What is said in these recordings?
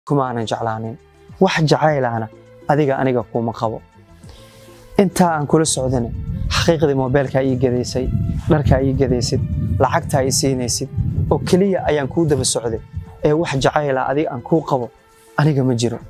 kumaanan jeclaanin wax jacaylaana adiga aniga kuma qabo intaa aan kula socdana xaqiiqdii moobeelkaa ii gadaysay dharkaa ii gadaysid lacagtaa ii siinaysid oo keliya ayaan kuu daba socday ee wax jacayla adiga aan kuu qabo aniga ma jiro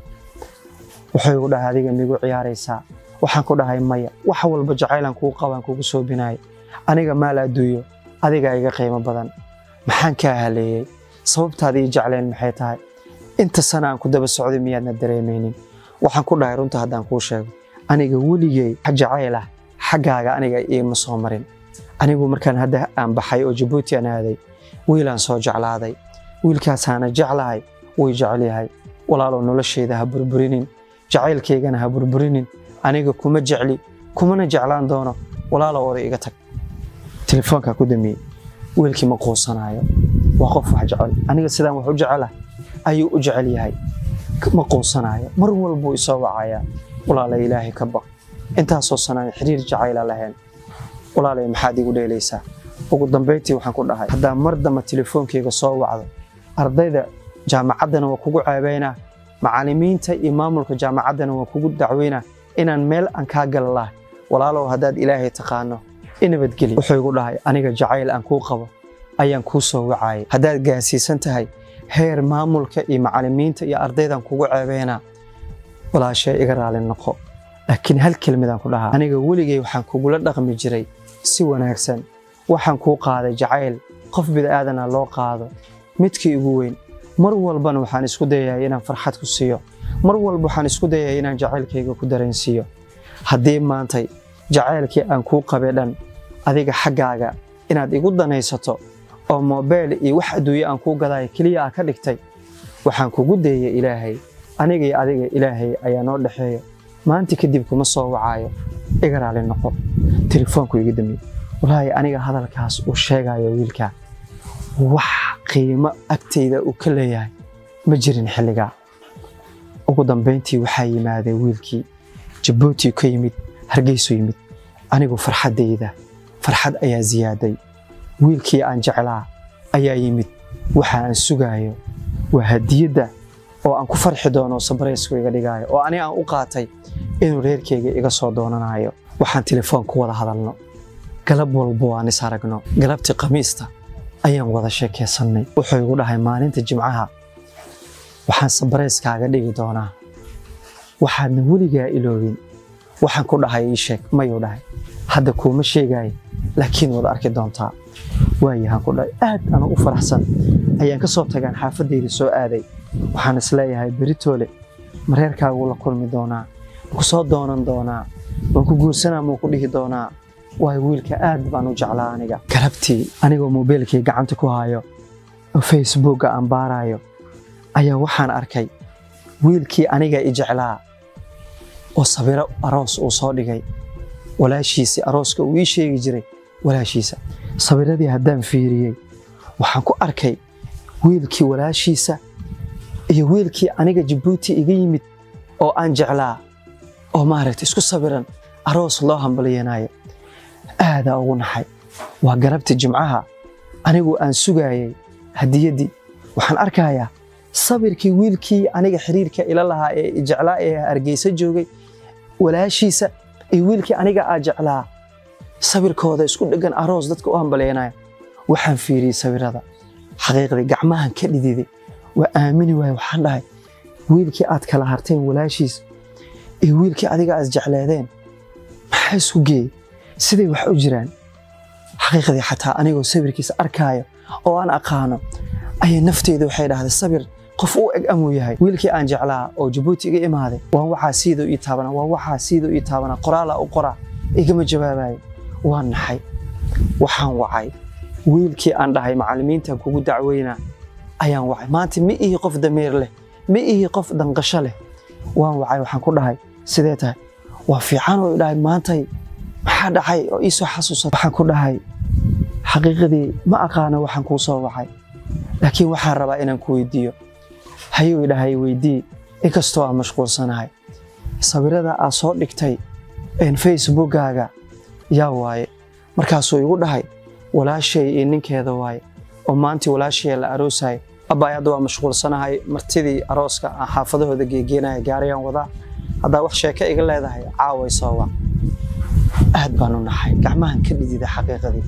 wuxuu igu dhahay adiga migu ciyaaraysaa waxaan ku dhahay maya wax walba jacaylaan kuu qabaan kugu soobinaya aniga maal adduunyo adigaa iga qiimo badan maxaan kaa haleeyey sababtaada ii jecleen maxay tahay inta sana aan ku daba socday miyaadna dareemaynin waxaan ku dhahay runta haddaan kuu sheego aniga weligey jacayl ah xaggaaga aniga iima soo marin anigu markaan hadda aan baxay oo jabuuti aan aaday wiilaan soo jeclaaday wiilkaasaana jeclahay way jecel yahay walaalow noloshayda ha burburinin jacaylkaygana ha burburinin aniga kuma jecli kumana jeclaan doono walaalow oday iga tag telefoonkaa ku damiyey wiilkii ma quusanaayo waa qof wax jecel aniga sidaan wax u jecela ayuu u jecel yahay ma quusanaayo mar walbuu isoo wacayaa walaalay ilaahay ka baq intaasoo sanaan xiriir jacayla lahayn walaalay maxaad igu dheelaysaa ugu dambayntii waxaan ku dhahay haddaan mar damba telefoonkayga soo wacdo ardayda jaamacaddana waa kugu ceebaynaa macallimiinta iyo maamulka jaamacaddana waa kugu dacweynaa inaan meel aan kaa gala lahay walaalow haddaad ilaahay taqaano i nabadgeli wuxuu igu dhahay aniga jacayl aan kuu qabo ayaan kuu soo wacayay haddaad gaarsiisan tahay heer maamulka iyo macallimiinta iyo ardaydan kugu ceebaynaa walaashee iga raali noqo laakiin hal kelmadaan ku dhahaa aniga weligay waxaan kugula dhaqmi jiray si wanaagsan waxaan kuu qaaday jacayl qof bid'aadana loo qaado midkii igu weyn mar walbana waxaan isku dayayay inaan farxad ku siiyo mar walba waxaan isku dayayay inaan jacaylkayga ku dareensiiyo haddii maantay jacaylkii aan kuu qabay dhan adiga xaggaaga inaad igu danaysato oo moobeel iyo wax adduunye aan kuu gadaayo keliya aa ka dhigtay waxaan kugu dayay ilaahay aniga iyo adiga ilaahay ayaa noo dhexeeya maanta kadib kuma soo wacaayo iga raali noqo telefoonku iga damiyey walaahi aniga hadalkaas uu sheegayo wiilkaa wax qiimo agtayda uu ka leeyahay ma jirin xilligaa ugu dambayntii waxaa yimaadee wiilkii jabuuti ka yimid hargeysu yimid anigu farxaddayda farxad ayaa ziyaaday wiilkii aan jeclaa ayaa yimid waxa aan sugaayo waa hadiyadda oo aan ku farxi doono sabraysku iga dhigaayo oo ani aan u qaatay inuu reerkayga iga soo doonanayo waxaan telefoon ku wada hadalno galab walbo aan is aragno galabtii khamiista ayaan wada sheekaysannay wuxuu igu dhahay maalinta jimcaha waxaan sabarayskaaga dhigi doonaa waxaadna weligaa iloobin waxaan ku dhahay ii sheeg mayuu dhahay hadda kuuma sheegaayo laakiin waad arki doontaa waayahaan ku dhahay aad ana u faraxsan ayaan ka soo tagaan xaafadayda soo aaday waxaan is leeyahay beritoole mareerkaagu la kulmi doonaa ku soo doonan doonaa waan ku guursanaa muu ku dhihi doonaa waayo wiilka aad baan u jeclaa aniga galabtii anigoo moobeelkii gacanta ku hayo oo facebookga aan baarayo ayaa waxaan arkay wiilkii aniga i jeclaa oo sawiro aroos uu soo dhigay walaashiisii arooska uu ii sheegi jiray walaashiisa sawiradii haddaan fiiriyey waxaan ku arkay wiilkii walaashiisa iyo wiilkii aniga jabuuti iga yimid oo aan jeclaa oo maaragta isku sawiran aroos loo hambalyanayo aadaa ugu naxay waa garabtii jimcaha anigu aan sugaayay hadiyaddii waxaan arkayaa sawirkii wiilkii aniga xiriirka ila lahaa ee jeclaa ee hargeysa joogay walaashiisa iyo wiilkii aniga aa jeclaa sawirkooda isku dheggan aroos dadka u hambalyaynaya waxaan fiiriyey sawirada xaqiiqdii gacmahan ka dhididay waa aamini waaye waxaan dhahay wiilkii aad kala harteen walaashiis iyo wiilkii adiga aad jecleedeen maxaa isku geeyey siday wax u jiraan xaqiiqdii xataa anigoo sawirkiisa arkaayo oo aan aqaano ayay nafteyda waxay dhahday sawir qof u eg amuu yahay wiilkii aan jeclaa oo jabuuti iga imaaday waa waxaa siiduu ii taabanaa waa waxaa siiduu ii taabanaa qoraalaa u qoraa igama jawaabayo waan naxay waxaan wacay wiilkii aan dhahay macallimiintan kugu dacweynaa ayaan wacay maanta ma ihi qof dameer leh ma ihi qof danqasho leh waan wacay waxaan ku dhahay sidee tahay waa fiican oo dhahay maantay maxaa dhacay oo ii soo xasuusata waxaan ku dhahay xaqiiqadii ma aqaano waxaan kuu soo wacay laakiin waxaan rabaa inaan ku weydiiyo hayuu idhahay weydii inkastoo aan mashquulsanahay sawirada aad soo dhigtay facebookkaaga yaa waaye markaasuu igu dhahay walaashay iyo ninkeeda waaye oo maantii walaashaya la aroosayo abbaay hadda waa mashquulsanahay martidii arooska aan xaafadahooda geegeenaya gaariyaan wadaa haddaa wax sheeko iga leedahay caaway soo wac aad baan u naxay gacmahan ka dhidida xaqiiqadii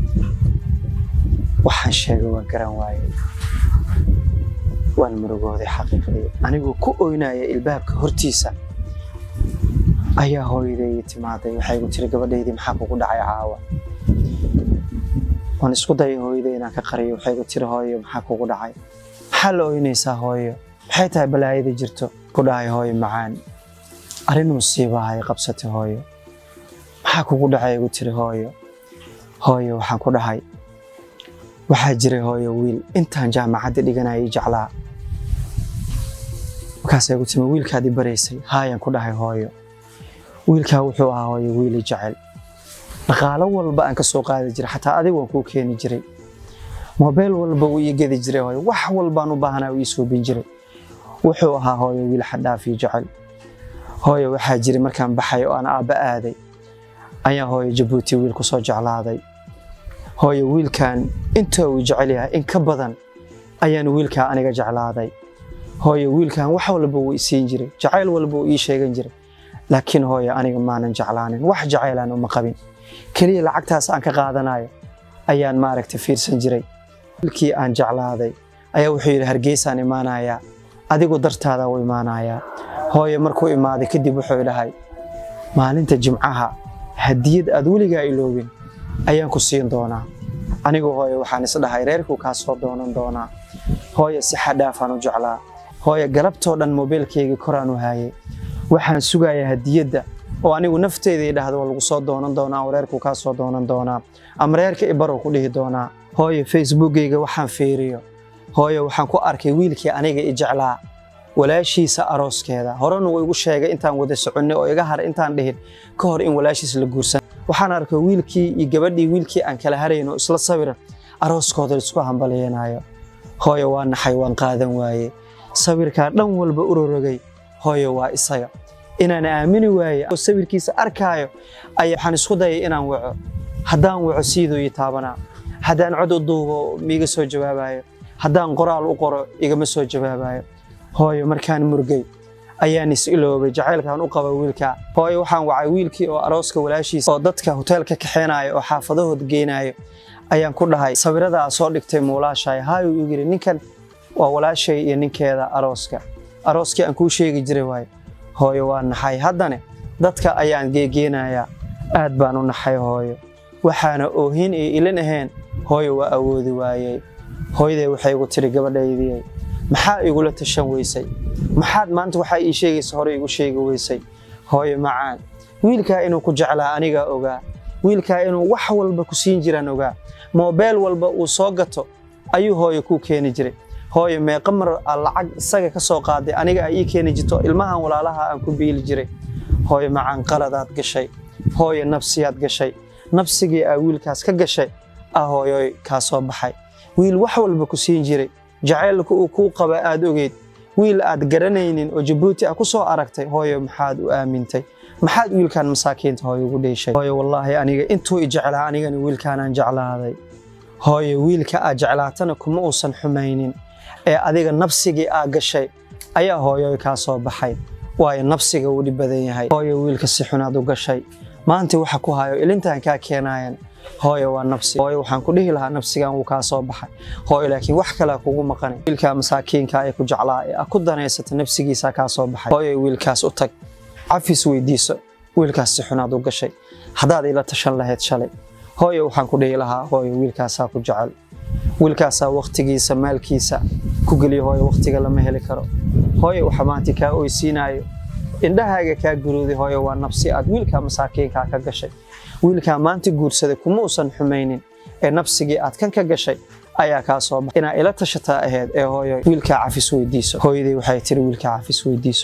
waxaan sheegay waa garan waayey waan murugooday xaqiiqdii anigoo ku oynaya ilbaabka hortiisa ayaa hooyadeydii timaaday waxay igu tiri gabadhaydii maxaa kugu dhacay caawa waan isku dayay hooyaday inaan ka qariyo waxay igu tiri hooyo maxaa kugu dhacay maxaa la oynaysaa hooyo maxay tahay balaayada jirto ku dhahay hooyo macaan arrin musiibaha ay qabsatay hooyo maxaa kugu dhacay igu tiri hooyo hooyo waxaan ku dhahay waxaa jiray hooyo wiil intaan jaamacadda dhiganayay jeclaa markaasay igu timi wiilkaadii baraysay haayaan ku dhahay hooyo wiilkaa wuxuu ahaa hooyo wiili jecel dhaqaalo walba aan ka soo qaadi jiray xataa adig waan kuu keeni jiray mobeel walba wuu ii gedi jiray hooyo wax walbaan u baahanaa uu ii suubin jiray wuxuu ahaa hooyo wiil xadhaafii jecel hooyo waxaa jiray markaan baxay oo aan aabba aaday ayaa hooyo jabuuti wiil ku soo jeclaaday hooyo wiilkan inta uu jecel yahay in ka badan ayaan wiilkaa aniga jeclaaday hooyo wiilkan wax walba wuu isiin jiray jacayl walba wuu ii sheegan jiray laakiin hooyo aniga maanan jeclaanin wax jacaylaan uma qabin keliya lacagtaas aan ka qaadanayo ayaan maaragta fiirsan jiray wiilkii aan jeclaaday ayaa wuxuu yidhi hargeysaan imaanayaa adigu dartaada u imaanayaa hooyo markuu imaaday kadib wuxuu dhahay maalinta jimcaha hadiyad aad weligaa iloobin ayaan ku siin doonaa anigu hooyo waxaan isdhahay reerkuu kaa soo doonan doonaa hooyo si xadhaafaan u jeclaa hooyo galabtoo dhan mobeelkaygii koraan u haayay waxaan sugayaa hadiyadda oo anigu nafteyda i dhahdo waa lagu soo doonan doonaa oo reerkuu kaa soo doonan doonaa ama reerka ibarow ku dhihi doonaa hooyo facebookgayga waxaan fiiriyo hooyo waxaan ku arkay wiilkii aniga i jeclaa walaashiisa arooskeeda horena uu igu sheegay intaan wada soconnay oo iga har intaan dhihin ka hor in walaashiis la guursan waxaan arkay wiilkii iyo gabadhii wiilkii aan kala harayno isla sawiran arooskooda isku hambalyeenayo hooyo waa naxay waan qaadan waaye sawirkaa dhan walba urorogay hooyo waa isaga inaan aamini waaye oo sawirkiisa arkaayo ayaa waxaan isku dayay inaan waco haddaan waco siiduu ii taabanaa haddaan cod u duubo miiga soo jawaabayo haddaan qoraal u qoro igama soo jawaabayo hooyo markaan murgay ayaan is iloobay jacaylkaan u qaba wiilkaa hooyo waxaan wacay wiilkii oo arooska walaashiisa oo dadka hoteelka kaxeenaayo oo xaafadahooda geenaayo ayaan ku dhahay sawiradaa soo dhigtay muulaashaay haayuu igu yidhi ninkan waa walaashay iyo ninkeeda arooska arooskii aan kuu sheegi jiray waaye hooyo waa naxay haddane dadka ayaan geegeenayaa aad baan u naxay hooyo waxaana oohin iyo ilin ahayn hooyo waa awoodi waayey hooyaday waxay igu tiri gabadhaydii maxaa igula tashan weysay maxaad maanta waxaa ii sheegaysa hore igu sheegi weysay hooyo macaan wiilkaa inuu ku jeclaa anigaa ogaa wiilkaa inuu wax walba ku siin jiraan ogaa moobeel walba uu soo gato ayuu hooyo kuu keeni jiray hooyo meeqa mar aa lacag isaga ka soo qaaday aniga ay ii keeni jirto ilmahan walaalaha aan ku biili jiray hooyo macaan qaladaad gashay hooyo nabsiyaad gashay nabsigii aa wiilkaas ka gashay ah hooyoy kaa soo baxay wiil wax walba ku siin jiray jacaylka uu kuu qaba aad ogeyd wiil aad garanaynin oo jabuuti ah ku soo aragtay hooyo maxaad u aamintay maxaad wiilkan masaakiinta hooyo ugu dheeshay hooyo wallaahi aniga intuu i jeclaa anigana wiilkaanaan jeclaaday hooyo wiilka aad jeclaatana kuma uusan xumaynin ee adiga nabsigii aa gashay ayaa hooyoy kaa soo baxay waayo nabsiga wuu dhib badan yahay hooyo wiilka si xunaad u gashay maanta waxa ku hayo ilintaan kaa keenaayan hooyo waa nabsi hooyo waxaan ku dhihi lahaa nabsigan wuu kaa soo baxay hooyo laakiin wax kalea kugu maqanay wiilkaa masaakiinka ee ku jeclaa ee a ku danaysata nabsigiisa kaa soo baxay hooyo wiilkaas u tag cafis weydiiso wiilkaas si xunaad u gashay haddaad ila tashan lahayd shalay hooyo waxaan ku dhihi lahaa hooyo wiilkaasaa ku jecel wiilkaasaa wakhtigiisa maalkiisa ku geliya hooyo wakhtiga lama heli karo hooyo waxa maanta kaa oysiinaayo indhahaaga kaa guruuday hooyo waa nabsi aad wiilkaa masaakiinkaa ka gashay wiilkaa maanta guursaday kuma uusan xumaynin ee nabsigii aad kan ka gashay ayaa kaa soo baxay inaa ila tashataa ahayd ee hooyo wiilkaa cafis weydiiso hooyadii waxay tiri wiilkaa cafis weydiiso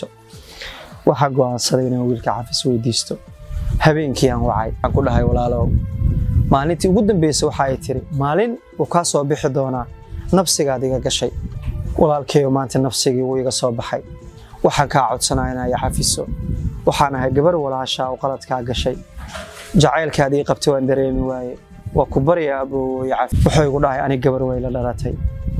waxaa go'aansaday inaan wiilka cafis weydiisto habeenkii aan wacay aan ku dhahay walaalow maalintii ugu dambeysay waxa ay tiri maalin wuu kaa soo bixi doonaa nabsigaad iga gashay walaalkeeyo maanta nabsigii wuu iga soo baxay waxaan kaa codsanaa inaa i cafiso waxaan ahay gabar walaashaa oo qaladkaa gashay jacaylkaad ii qabtay waan dareemi waaye waa ku barya aboowoy cafi wuxuu igu dhahay anig gabar way la dhalatay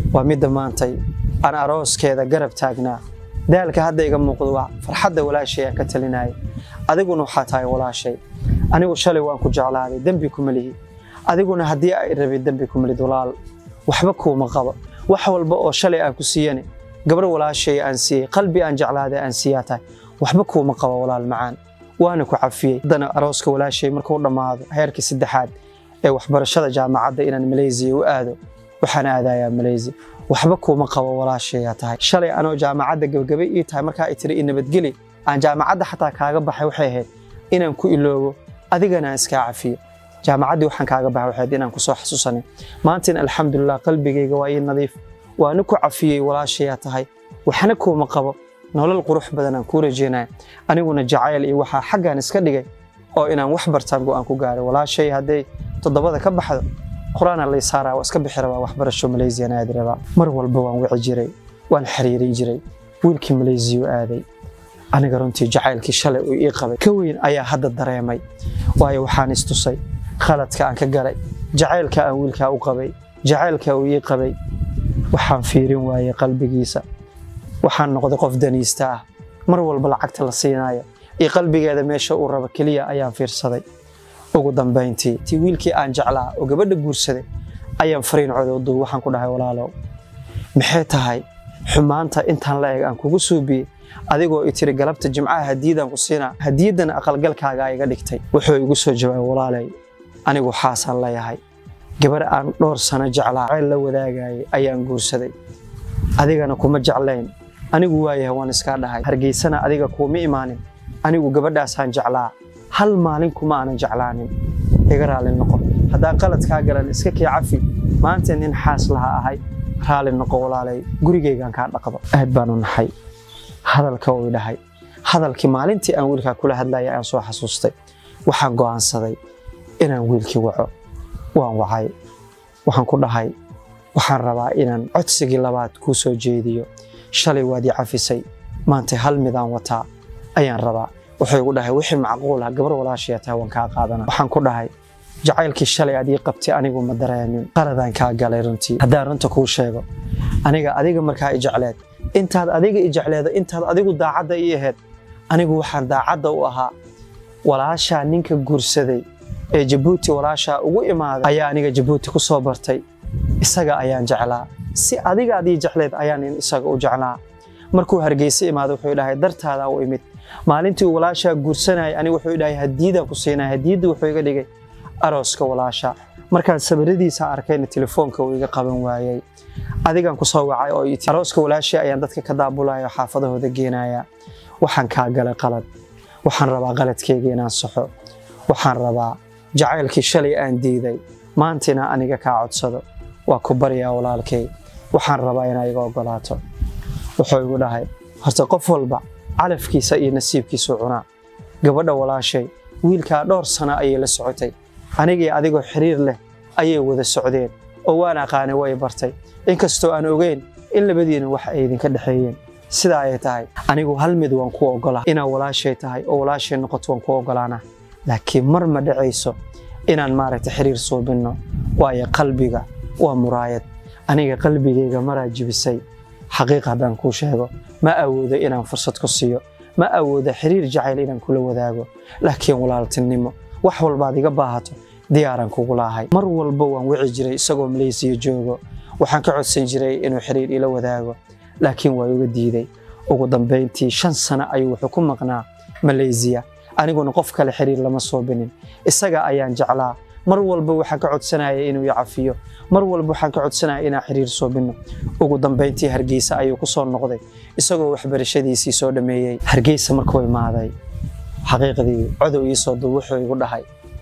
waa midda maantay aan arooskeeda garab taagnaa daalka hadda iga muuqdo waa farxadda walaashay aan ka talinaya adiguna waxaa tahay walaashay anigu shalay waan ku jeclaaday dembi kuma lihi adiguna haddii ay rabin dembi kuma lid walaal waxba kuuma qabo wax walba oo shalay aan ku siiyane gabar walaashay aan siiyey qalbi aan jeclaaday aan siiyaa tahay waxba kuuma qabo walaal macaan waana ku cafiyey haddana arooska walaashay markuu dhammaado heerkii saddexaad ee waxbarashada jaamacadda inaan maleysiya u aado waxaan aadayaa maleysiya waxba kuuma qabo walaashayaa tahay shalay anoo jaamacadda gabagabay ii tahay markaa ay tiri i nabadgeli aan jaamacadda xataa kaaga baxay waxay ahayd inaan ku iloobo adigana aan iskaa cafiyo jaamacaddii waxaan kaaga baxay waxay ahayd inaan kusoo xasuusanay maantina alxamdulilah qalbigayga waa ii nadiif waana ku cafiyey walaashayaa tahay waxna kuuma qabo nolol qurux badan aan kuu rajeynaya aniguna jacayl iyo waxaa xaggaan iska dhigay oo inaan wax bartaan go'aan ku gaaray walaashay hadday toddobada ka baxdo qur-aana lay saaraa waa iska bixi rabaa waxbarasho maleysiyan aadi rabaa mar walba waan wici jiray waan xiriirin jiray wiilkii maleysiyu aaday aniga runtii jacaylkii shalay uu ii qabay ka weyn ayaa hadda dareemay waayo waxaan istusay khaladka aan ka galay jacaylka aan wiilkaa u qabay jacaylka uu ii qabay waxaan fiirin waayey qalbigiisa waxaan noqday qof daniista ah mar walba lacagta la siinayo iyo qalbigeeda meesha uu rabo keliya ayaan fiirsaday ugu dambayntii ti wiilkii aan jeclaa oo gabadha guursaday ayaan fariin coda u duub waxaan ku dhahay walaalow maxay tahay xumaanta intaan la eg aan kugu suubiyey adigoo i tiri galabta jimcaha hadiidaan ku siinaa hadiyadan aqalgalkaaga iga dhigtay wuxuu igu soo jawaabay walaalay anigu xaasaan leeyahay gabar aan dhowr sano jeclaa ceyl la wadaagayay ayaan guursaday adigana kuma jeclayn anigu waayahay waan iskaa dhahay hargeysana adiga kuuma imaanin anigu gabadhaasaan jeclaa hal maalin kuma aanan jeclaanin iga raalli noqo haddaan qaladkaa galan iska kii cafi maanta nin xaas laha ahay raalli noqo walaalay gurigaygaan kaa dhaqdo aad baanu naxay hadalka uu dhahay hadalkii maalintii aan wiilkaa kula hadlaya aan soo xasuustay waxaan go'aansaday inaan wiilkii waco waan wacay waxaan ku dhahay waxaan rabaa inaan codsigii labaad kuu soo jeediyo shalay waad ii cafisay maanta hal midaan wataa ayaan rabaa wuxuu igu dhahay wixii macquul ah gabar walaashaya tahay waan kaa qaadana waxaan ku dhahay jacaylkii shalay aad ii qabtay anigu ma dareemin qaladaan kaa galay runtii haddaan runta kuu sheego aniga adiga markaa i jecleed intaad adiga i jecleedo intaad adigu daacadda ii ahayd anigu waxaan daacadda u ahaa walaashaa ninka guursaday ee jabuuti walaashaa ugu imaaday ayaa aniga jabuuti ku soo bartay isaga ayaan jeclaa si adiga aad ii jecleed ayaan in isaga u jeclaa markuu hargeysa imaado wuxuu dhahay dartaada u imid maalintii uu walaashaa guursanayay anigu wuxuu dhahay hadiidaan ku siinaya hadiidda wuxuu iga dhigay arooska walaasha markaan sabaradiisa arkayna telefoonka uu iga qaban waayey adigaan ku soo wacay oo iti arooska walaashii ayaan dadka ka daabulaya oo xaafadahooda geenaya waxaan kaa galay qalad waxaan rabaa qaladkeyga inaan saxo waxaan rabaa jacaylkii shalay aan diiday maantina aniga kaa codsado waa ku baryaa walaalkay waxaan rabaa inaa iga ogolaato wuxuu igu dhahay horta qof walba calafkiisa iyo nasiibkiisu cunaa gabadha walaashay wiilkaa dhowr sano ayay la socotay anigii adigoo xiriir leh ayay wada socdeen oo waan aqaanay way bartay inkastoo aan ogeyn in labadiina wax ay idinka dhexeeyeen sidaa ay tahay anigu hal mid waan ku ogolaa inaa walaashay tahay oo walaashay noqoto waan ku ogolaana laakiin mar ma dhacayso inaan maaragta xiriir suubinno waayo qalbiga waa muraayad aniga qalbigayga maraa jibisay xaqiiq haddaan kuu sheego ma awoodo inaan fursad ku siiyo ma awoodo xiriir jacayl inaan kula wadaago laakiin walaaltinimo wax walbaad iga baahato diyaaraan kugu laahay mar walba waan wici jiray isagoo maleysiya joogo waxaan ka codsan jiray inuu xiriir ila wadaago laakiin waa iga diiday ugu dambayntii shan sano ayuu wuxuu ku maqnaa maleysiya aniguna qof kale xiriir lama soobinin isaga ayaan jeclaa mar walba waxaan ka codsanaya inuu i cafiyo mar walba waxaan ka codsanaya inaan xiriir soobinno ugu dambayntii hargeysa ayuu ku soo noqday isagoo waxbarashadiisii soo dhammeeyey hargeysa markuu imaaday xaqiiqdii codow ii soo dub wuxuu igu dhahay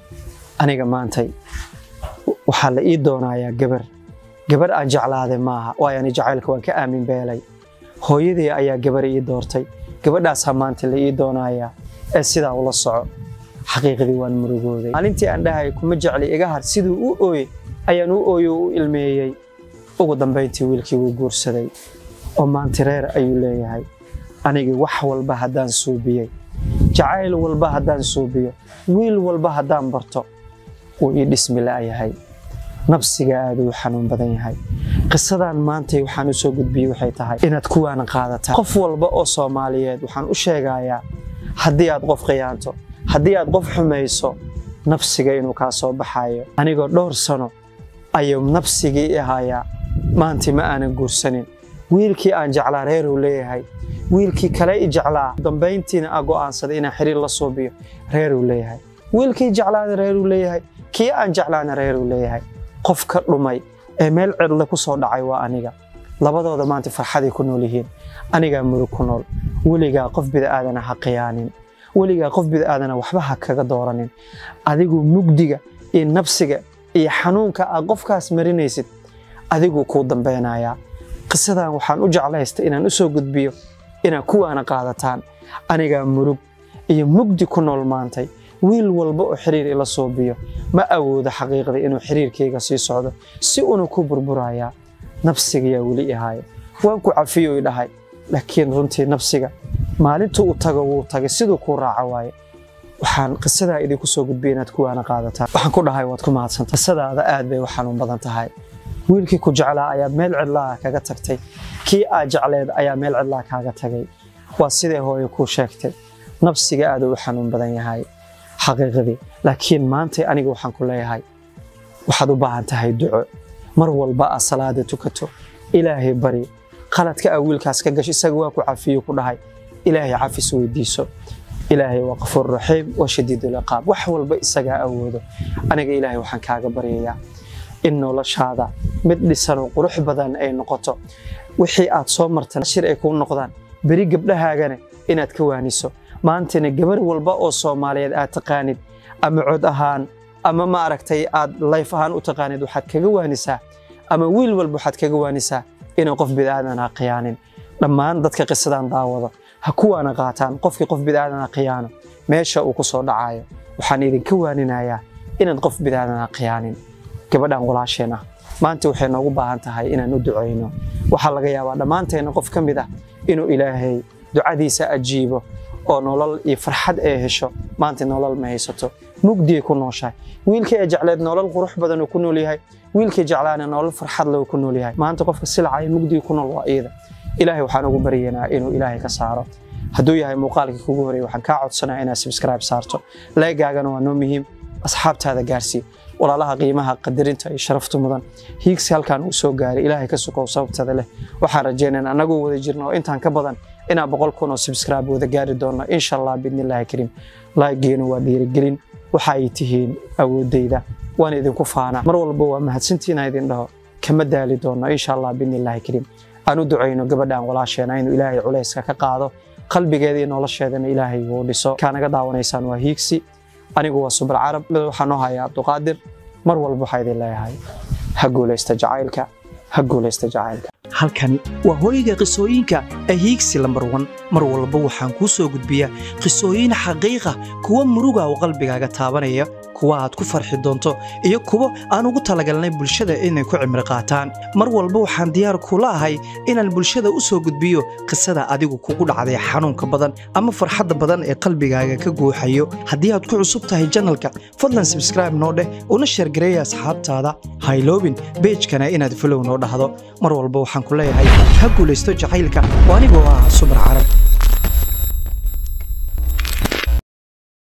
aniga maantay waxaa la ii doonayaa gabar gabar aan jeclaaday maaha waayo ani jacaylka waan ka aamin beelay hooyadii ayaa gabar ii doortay gabadhaasaa maanta la ii doonayaa ee sidaa ula soco xaqiiqdii waan murugooday maalintii aan dhahay kuma jecli iga har siduu u ooye ayaan u ooye u ilmeeyey ugu dambayntii wiilkii wuu guursaday oo maanta reer ayuu leeyahay anigii wax walba haddaan suubiyey jacayl walba haddaan suubiyo wiil walba haddaan barto wuu ii dhismi la'yahay nabsiga aad uu xanuun badan yahay qisadan maantay waxaan u soo gudbiyey waxay tahay inaad kuwaana qaadataan qof walba oo soomaaliyeed waxaan u sheegayaa haddii aad qof khiyaanto haddii aad qof xumayso nafsiga inuu kaa soo baxayo anigoo dhowr sano ayuu nafsigii i hayaa maantii ma aanan guursanin wiilkii aan jeclaa reeruu leeyahay wiilkii kale i jeclaa dambayntiina aa go'aansaday inaan xiriir la suubiyo reeruu leeyahay wiilkii jeclaana reeruu leeyahay kii aan jeclaana reeruu leeyahay qof ka dhumay ee meel cidle ku soo dhacay waa aniga labadooda maanta farxaday ku nool yihiin anigaa murug ku nool weligaa qof bida'aadana ha khiyaanin weligaa qof bida'aadana waxba ha kaga dooranin adigu mugdiga iyo nafsiga iyo xanuunka aad qofkaas marinaysid adiguu kuu dambeynayaa qisadan waxaan u jeclaystay inaan u soo gudbiyo inaad kuwaana qaadataan anigaa murug iyo mugdi ku nool maantay wiil walba oo xiriir ila suubiyo ma awoodo xaqiiqda inuu xiriirkayga sii socdo si una ku burburayaa nafsigayaa weli ihaayo waan ku cafiyo i dhahay laakiin runtii nafsiga maalintuu u tago wuu tagay siduu kuu raaca waaye waxaan qisadaa idinku soo gudbiyay inaad kuwaana qaadataan waxaan ku dhahay waad ku mahadsanta qisadaada aad bay u xanuun badan tahay wiilkii ku jeclaa ayaad meel cidlaa kaga tagtay kii aad jecleed ayaa meel cidlaa kaaga tagay waa sidee hooyo kuu sheegtay nafsiga aad u xanuun badan yahay xaqiiqadii laakiin maantay aniga waxaan ku leeyahay waxaad u baahan tahay duco mar walba aad salaada tukato ilaahay bari qaladka aa wiilkaas ka gasho isaga waa ku cafiyo ku dhahay ilaahay cafis weydiiso ilaahay waa qafuur raxiim waa shadiidulciqaab wax walba isagaa awoodo aniga ilaahay waxaan kaaga baryayaa in noloshaada mid dhisanoo qurux badan ay noqoto wixii aad soo martan shir ay kuu noqdaan beri gabdhahaagana inaad ka waaniso maantana gabar walba oo soomaaliyeed aad taqaanid ama cod ahaan ama ma aragtay aad layf ahaan u taqaanid waxaad kaga waanisaa ama wiil walba waxaad kaga waanisaa inaan qof bidaadan ha khiyaanin dhammaan dadka qisadan daawado ha kuwaana qaataan qofkii qof bidaadan ha khiyaano meesha uu ku soo dhacayo waxaan idinka waaninayaa inaad qof bidaadan ha khiyaanin gabadhan walaasheen ah maanta waxay noogu baahan tahay inaan u ducayno waxaa laga yaabaa dhammaanteenna qof ka mid ah inuu ilaahay ducadiisa ajiibo oo nolol iyo farxad ay hesho maanta nolol ma haysato mugdiay ku nooshahay wiilkii ay jecleed nolol qurux badan uu ku nool yahay wiilkii jeclaana nolol farxad leh uu ku nool yahay maanta qofka silacaya mugdiga ku nool waa iyada ilaahay waxaan ugu baryaynaa inuu ilaahay ka saaro hadduu yahay muuqaalkii kugu horreeyay waxaan kaa codsanaya inaad subscribe saarto leegaagana waa noo muhiim asxaabtaada gaarsii walaalaha qiimaha qadarinta iyo sharafta mudan hiigsi halkaan uu soo gaaray ilaahay ka sukow sababtada leh waxaan rajaynaynaa anagoo wada jirno oo intaan ka badan inaan boqol kun oo subscribe wada gaari doonno insha allah biidnillaahi kariim laageenu waa dhiirigelin waxa ay tihiin awoodeyda waan idinku faanaa mar walba waa mahadsantiina idin dhaho kama daali doonno insha allah biidnillaahi kariim aan u ducayno gabadhan walaasheena inuu ilaahay culayska ka qaado qalbigeeda iyo nolosheedana ilaahay uu dhiso kaa naga daawanaysaan waa hiigsi anigu waa subal carab mid waxaa noo haya cabduqaadir mar walba waxaa idin leeyahay ha guulaysta jacaylka ha guulaysta jacaylka halkani waa hooyga qisooyinka ee hiigsi lambar wan mar walba waxaan kuu soo gudbiyaa qisooyin xaqiiqa kuwa muruga oo qalbigaaga taabanaya kuwa aad ku farxi doonto iyo kuwo aan ugu talagalnay bulshada inay ku cimri qaataan mar walba waxaan diyaar kula ahay inaan bulshada u soo gudbiyo qisada adigu kugu dhacday xanuunka badan ama farxadda badan ee qalbigaaga ka guuxayo haddii aad ku cusub tahay janalka fadlan sabskraibe noo dheh una sheergareeya asxaabtaada hayloobin beejkana inaad falow noo dhahdo mar walba waxaan ku leeyahay ha guulaysto jacaylka oo anigoo ah subar carab